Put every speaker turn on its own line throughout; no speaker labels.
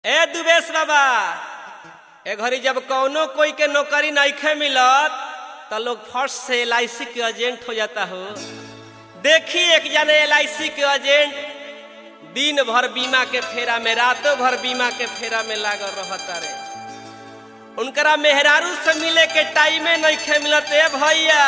ए दुबेश बाबा ए घड़ी जब कौनो कोई के नौकरी नइखे मिलत त लोग फर्स्ट से एल के एजेंट हो जाता हो देखी एक जने एल के एजेंट दिन भर बीमा के फेरा में रातों भर बीमा के फेरा में लागल रहता रे उनकरा मेहरारू से मिले के टाइमे नइखे मिलत ए भैया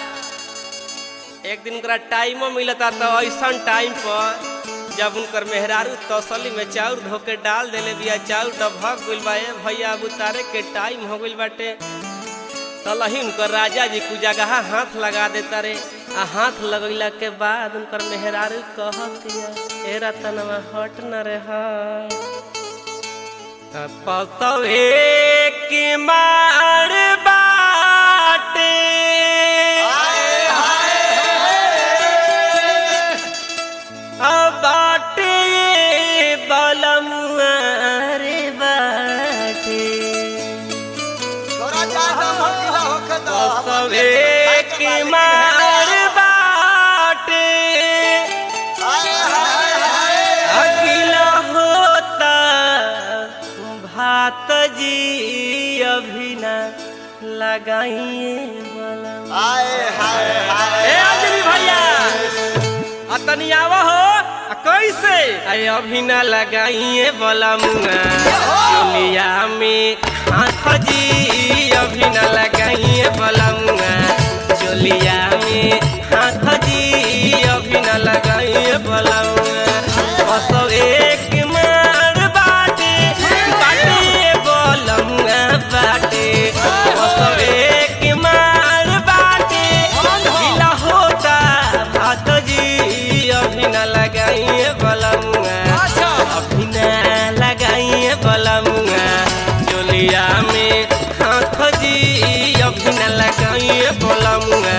एक दिन उनकरा टाइमो मिलता तो ऐसा टाइम पर जब उनकर मेहरारू तसली में चाउर धो के डाल देले बिया चाउर डभक गइल बा ए भैया अब उतारे के टाइम हो गइल बाटे तलही उनकर राजा जी कु जगह हाथ लगा देता रे आ हाथ लगैला के बाद उनकर मेहरारू कहतिया ए रतनवा हट न रे हट पतवे के मार बाटे अब बाटे बलमुआ रे बाटे
तोरा चाहे भक्तिला होखे त
पतवे के मार बाटे
हाय हाय हाय
अगिला होता भात जी अभी न लगाइए बलम
हाय हाय हाय
ए आदमी भैया अतनी आवा हो आ कैसे अरे अभी न लगाइए बलमुआ चुलिया में हाथ जी अभी न लगाइए बलमुआ चुलिया में हाथ जी अभी न लगाइए बलमुआ बस एक मार बाटे बाटे बलमुआ बाटे बस एक मार बाटे ढीला होता भात जी अभी न लगाइए बलमुआ अभी न लगाइए बलमुआ चोलिया में हाथ जी अभी न लगाइए बलमुआ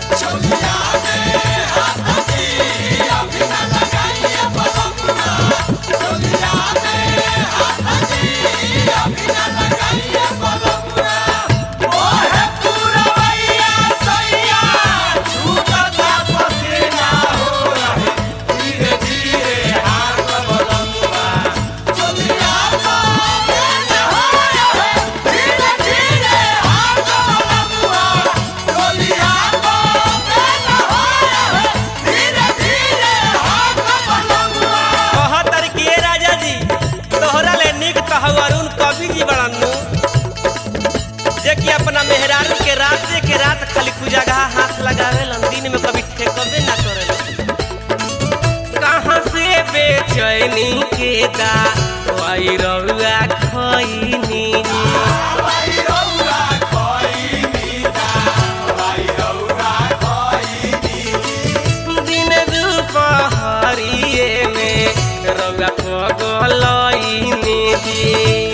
कहतर के राजा जी तोहरा ले निक कहू अरुण कवि जी बड़ानु जे कि अपना मेहरारू के रात के रात खाली कुजगह हाथ लगावे दिन में कभी ठेकबे ना करे कहाँ से बेचैनी के दा वाई रउआ खैनी दिन दुपहरिए में रउआ पगलैनी जी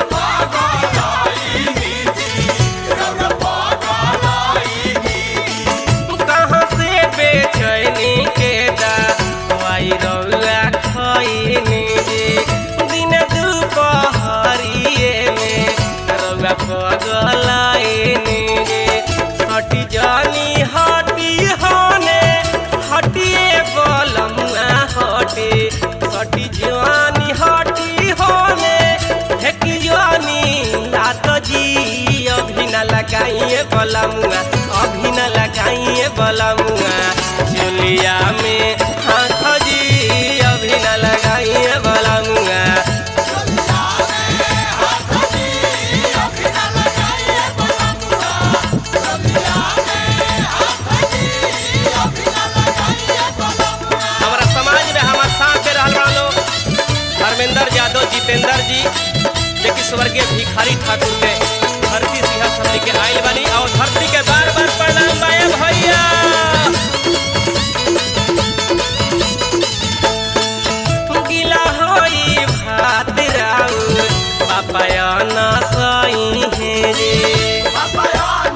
कहाँ से बेचैनी के दवाई रउआ खैनी जी दिन दुपहरिए में रउआ पगलैनी जी हटी जानी हटी होने हटिए बलमुआ हटे हटी जानी हटी होने हेकी जानी लात जी अभी न लगाइए बलमुआ अभी न लगाइए बलमुआ चुलिया में हाथ जी अभी न लगाइए बलमुआ हमारा समाज में हमारे साथ दे रहल बड़ा लोग धर्मेंद्र यादव जितेंद्र जी जे कि स्वर्गीय भिखारी ठाकुर के धरती सिंह समिति के आयल बनी और धरती के बार बार प्रणाम बाए भैया गिला होई भात राउर पापायना सही है रे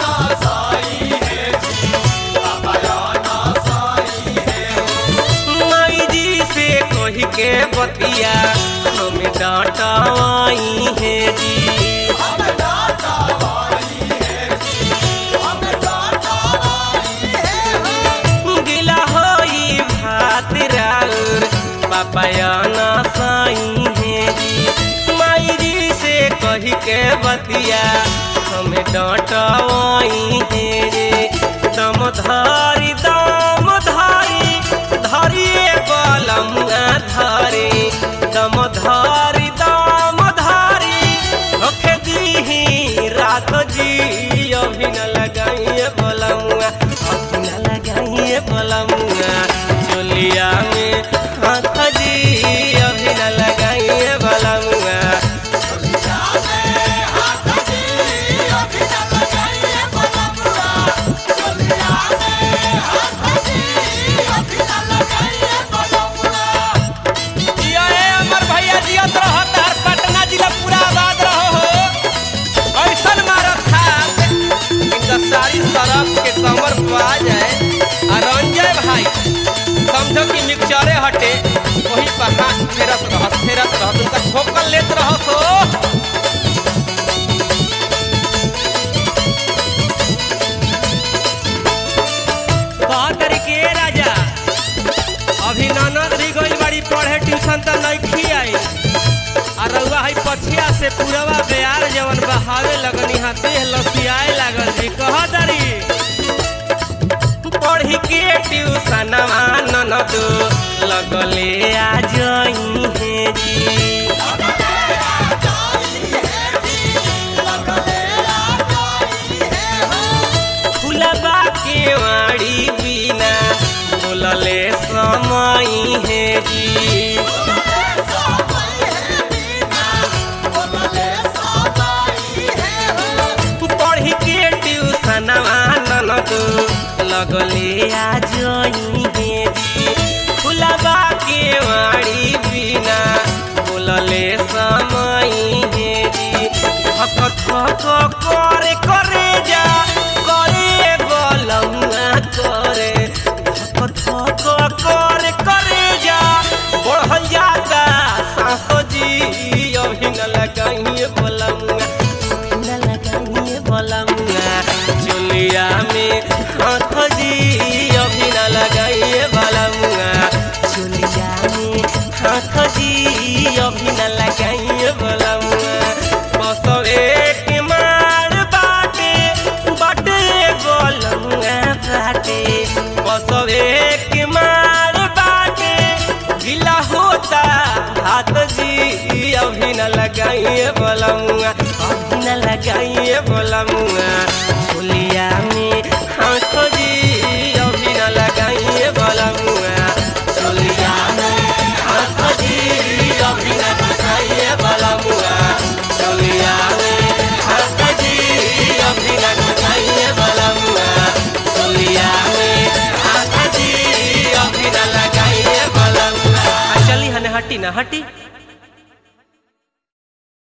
माई जी से कही के बतिया हमें डांटवाई है जी गिला होई भात राउर पापायना सही है जी माई कही के बतिया हमें डांटवाई हे रे दम धारी दम धारी धरिए बलमुआ धारी दम धारी दम धारी होखे दीही रात जी अभी न लगाइए बलमुआ अभी न लगाइए बलमुआ चोलिया में हाथ जी अभी न लगाइए बलमुआ जिया ए अमर भैया जियत रहो तार पटना जिला पूरा आबाद रहो हो ऐसन मारत था इनका सारी सड़क के कमर पा जाए और रंजय भाई समझो कि मिक्सचरे हटे वही पर हाथ फेरत रहत फेरत रहत उनका ठोकर लेत रहत हो कहा तरीके राजा अभी ननद भी गई बड़ी पढ़े ट्यूशन तो नहीं आई आ रउआ है पछिया से पूरवा बेयार जवन बहावे लगनी हा देह लसियाए लागल जी कह दरी पढ़ी के ट्यूशन ननद लगले आ जई हे जी फुलबा के वाड़ी बिना बोलले समय हे जी पढ़ी के ट्यूशन ननद लगले आ जई हे जी फुलबा के वाड़ी बिना बोलले समय हे जी थक थक करे करे जा करे बलमुआ करे थक थक करे करे जा बढ़ल जाता सासो जी अभी न लगाइए बलमुआ अभी न लगाइए बलमुआ चुलिया में हाथ जी अभी न लगाइए बलमुआ चुलिया में हाथ जी अभी न लगाइए बलमुआ बस एक मार बाटे बाटे बलमुआ बाटे बस एक मार बाटे गिला होता हाथ जी अभी न लगाइए बलमुआ अभी न लगाइए बलमुआ चुलिया में हाथ जी अभी न लगाइए बलमुआ चुलिया में हाथ जी अभी न लगाइए बलमुआ चुलिया में हाथ जी अभी न लगाइए बलमुआ चुलिया में हाथ जी अभी न लगाइए बलमुआ आ, चली हने हटी ना हटी